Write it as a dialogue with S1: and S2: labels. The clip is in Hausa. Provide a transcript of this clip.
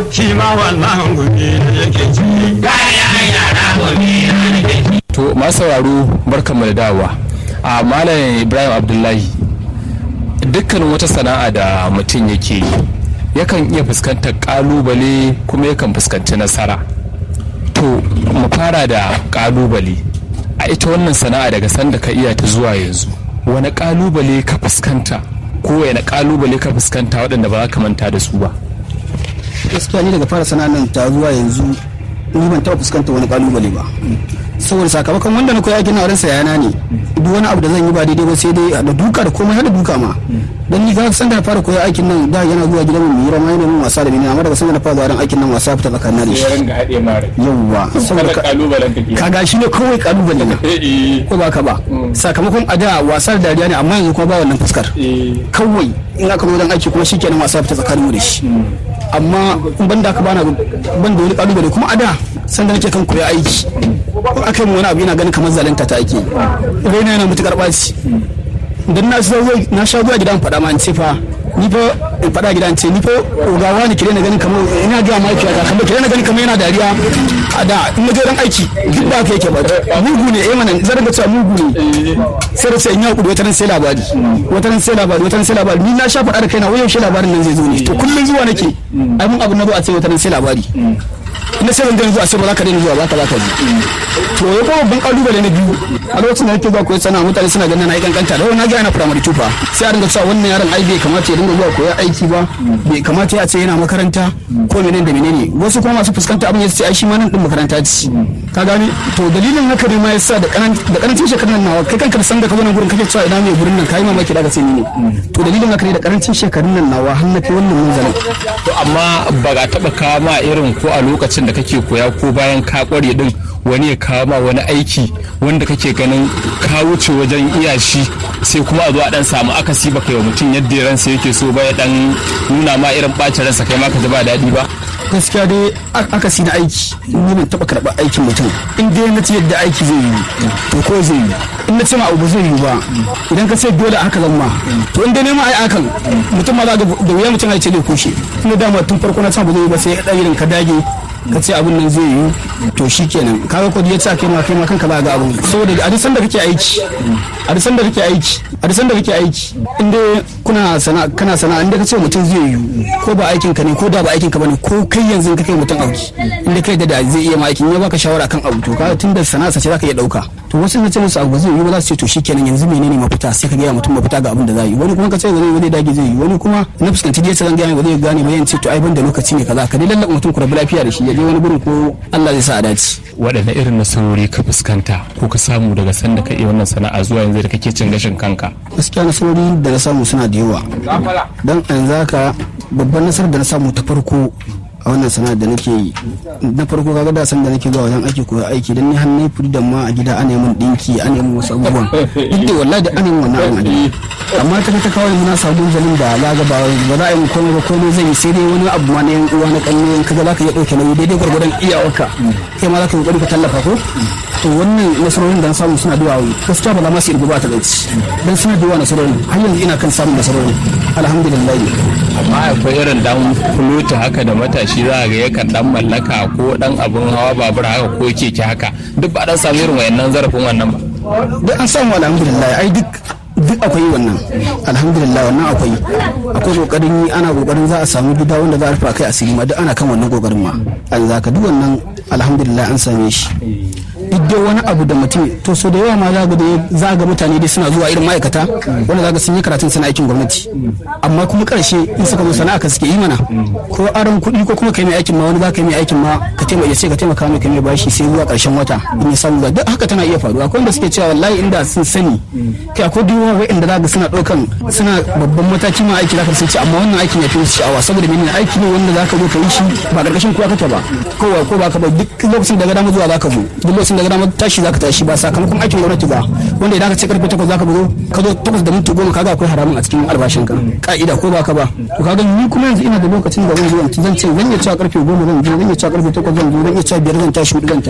S1: shi ma wannan gumi na yake ci kayan yara gumi na yake ci
S2: to masu sauraro barkanmu da dawowa a malam ibrahim abdullahi dukkanin wata sana'a da mutum yake yi yakan iya fuskantar kalubale kuma yakan fuskanci nasara to mu fara da kalubale a ita wannan sana'a daga sanda ka iya ta zuwa yanzu wani kalubale ka fuskanta ko wani kalubale ka fuskanta waɗanda ba za ka manta da su ba
S3: gaskiya ni daga fara sana'ar nan ta zuwa yanzu ni ban taɓa fuskantar wani kalubale ba saboda sakamakon wanda na koya aikin na wurin yana ne duk wani abu da zan yi ba daidai ba sai dai da duka da komai har da duka ma dan ni ga san da na fara koya aikin nan da yana zuwa gidan mu yi rama yana min wasa da ni amma daga san da na fara zuwa dan aikin nan wasa fita tsakanin da shi
S2: ringa haɗe mara
S3: yawwa saboda ka-
S2: kalubalen kake
S3: kaga shi ne kawai kalubale na ko ba ka ba sakamakon a da wasa da dariya ne amma yanzu kuma ba wannan fuskar kawai in aka zo dan aiki kuma shikenan wasa fita tsakanin mu da shi amma in ban da ka bana ban da wani kalubale kuma a da sanda nake kan koya aiki in aka yi min wani abu yana ganin kamar zalunta ta ake raina yana mutukar ɓaci dan na sha zuwa na sha zuwa gidan faɗa ma in ce fa ni fa in faɗa gidan ce ni fa ogawa ne kire na ganin kamar ina ga mahaifiya ta kamar kire na ganin kamar yana dariya a da in na je dan aiki duk ba ka yake ba mugu ne eh mana zan ga cewa mugu ne sai da sai in ya kudu wata ran sai labari wata ran sai labari wata ran sai labari ni na sha faɗa da kaina wai yaushe labarin nan zai zo ne to kullun zuwa nake ai mun abu na zo a ce wata ran sai labari na sai zan zuwa sai ba za ka daina zuwa ba ka za ka ji to ya kuma babban kalubale na biyu a lokacin da nake zuwa koyi sana'a mutane suna ganin na yi kankanta da wani na ga yana firamare tufa sai a dinga cewa wannan yaron ai bai kamata ya dinga zuwa koyar aiki ba bai kamata ya ce yana makaranta ko menene da menene wasu kuma masu fuskanta abin ya ce ai shi ma nan din makaranta ce ka gane to dalilin haka ne ma yasa da da karancin shekarun nan nawa kai kanka da san da ka zo nan gurin kake cewa ina mai gurin nan kai mamaki da ka sai ni ne to dalilin haka ne da karancin shekarun nan nawa har na kai wannan munzalin
S2: to amma ba ga taɓa kawo ma irin ko a lokacin da kake koya ko bayan ka kware din wani ya kawo ma wani aiki wanda kake ganin ka wuce wajen iya shi sai kuma a zo a dan samu akasi baka yi wa mutum yadda ransa yake so ba ya dan nuna ma irin bacin ransa kai ma ka ji ba daɗi ba
S3: gaskiya dai aka si na aiki ni ban taba karɓar aikin mutum in dai na ce yadda aiki zai yi to ko zai yi in na ce ma abu zai yi ba idan ka ce dole haka zan ma to in dai nema ai akan mutum ma za ga da wuya mutum ai ce zai kushe tunda dama tun farko na san ba zai yi ba sai ya irin ka dage ka ce abin nan zai yi to shikenan kaga ko ya ce kai ma kai ma kanka za ga abin saboda a duk sanda kake aiki a duk sanda kake aiki a duk sanda kake aiki in dai kuna sana kana sana in dai ka ce mutum zai yi ko ba aikin ka ne ko da ba aikin ka bane ko kai yanzu ka kai mutum auki in dai kai da da zai iya ma aikin ya baka shawara kan abu to kaga tunda sana'a ce zaka iya dauka to wasu na ce musu abu zai yi ba za su ce to shikenan yanzu menene mafita sai ka ga mutum mafita ga abin da za yi wani kuma ka ce zai zai dage zai yi wani kuma na fuskanci dai zan ga ba zai gane ba yan ce to ai ban da lokaci ne kaza ka dai lallaba mutum ku rabu lafiya da shi ya je wani gurin ko Allah zai sa a dace
S2: waɗanne irin nasarori ka fuskanta ko ka samu daga sanda ka iya wannan sana'a zuwa yanzu da kake cin gashin kanka
S3: gaskiya nasarori da na samu suna da yawa don yanzu haka babban nasarar da na samu ta farko a wannan sana'ar da nake yi na farko kaga da san da nake zuwa wajen aiki koyi aiki dan ni har nayi freedom ma a gida ana min dinki ana min wasu abubuwan duk da wallahi da ana min wannan abun a gida amma ta ta kawai na samu zalin da za ga ba ba za a yi komai ba komai zai yi sai dai wani abu ma na yan uwa na kanne kaga za ka iya dauke nauyi daidai gwargwadon iyawarka kai ma za ka yi kokari ka tallafa ko to wannan nasarorin da na samu suna da yawa gaskiya ba za ma su irgu ba ta gaci dan suna da yawa nasarorin har yanzu ina kan samun nasarorin alhamdulillah
S2: amma akwai irin dan fulota haka da matashi za a ga yakan dan mallaka ko dan abun hawa babur haka ko keke haka duk ba dan samu irin wayannan zarafin wannan ba
S3: duk an samu alhamdulillah ai duk duk akwai wannan alhamdulillah wannan akwai akwai kokarin yi ana kokarin za a samu gida wanda za a rufa kai asiri ma duk ana kan wannan kokarin ma an zaka duk wannan alhamdulillah an same shi duk dai wani abu da mutum to so da yawa ma za ga za ga mutane dai suna zuwa irin ma'aikata wanda za ga sun yi karatun suna aikin gwamnati amma kuma karshe in suka zo sana'a ka suke yi mana ko aron kuɗi ko kuma kai mai aikin ma wani za ka yi mai aikin ma ka taimaka sai ka taimaka mai kai mai bashi sai zuwa karshen wata in ya samu ba duk haka tana iya faruwa akwai wanda suke cewa wallahi inda sun sani kai akwai duk wa'anda za ga suna ɗaukan suna babban mataki ma aiki za ka sun ce amma wannan aikin ya fi su sha'awa saboda menene aiki ne wanda za ka zo ka yi shi ba karkashin kowa kake ba kowa ko ba ka ba duk lokacin da ga dama zuwa za ka zo duk lokacin da ga dama tashi za ka tashi ba sakamakon aikin gwamnati ba wanda idan ka ce karfe takwas za ka zo ka zo takwas da minti goma kaga akwai haramun a cikin albashin ka ka'ida ko ba ka ba to kaga ni kuma yanzu ina da lokacin da zan zo zan ce zan iya cewa karfe goma zan je zan iya cewa karfe takwas zan zo zan iya cewa biyar zan tashi hudu zan tashi